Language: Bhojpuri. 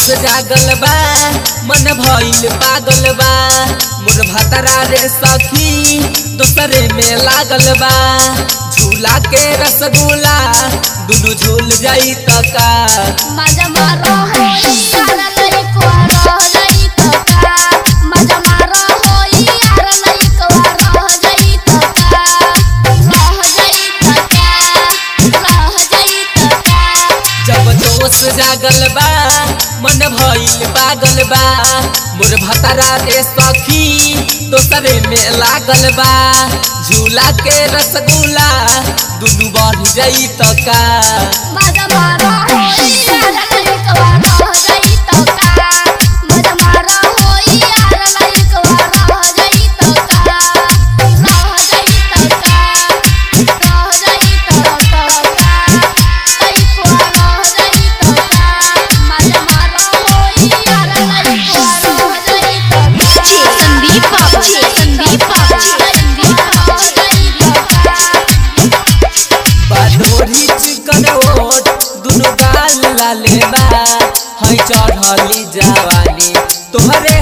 जागल बा मन भइल पागल बा मोर भतरा रे सखी दोसरे में लागल बा झूला के रसगुल्ला दुनु झूल जाई त का माझा मारा होई यार लइकवा रह जाई त का माझा मारा होई यार लइकवा रह जाई त का रह जाई त का रह जाई त का जब जोश जागल बा मन भइल पागल बा मोर भतरा रे सखी दोसरे में लागल बा झूला के रसगुल्ला दुनु बढ़ जाई त का माझा मारा होई यार लइकवा रह जाई त का माझा मारा होई यार लइकवा रह जाई त का रह जाई त का रह जाई त का लइकवा रह जाई त का माझा मारा होई यार लइकवा रह जाई त का जी संदीप बाबू जी संदीप बाबू जी संदीप बाबू बाधोरी चिकन ओट दुनु गाल लाले बा है चढ़ली जवानी तोहरे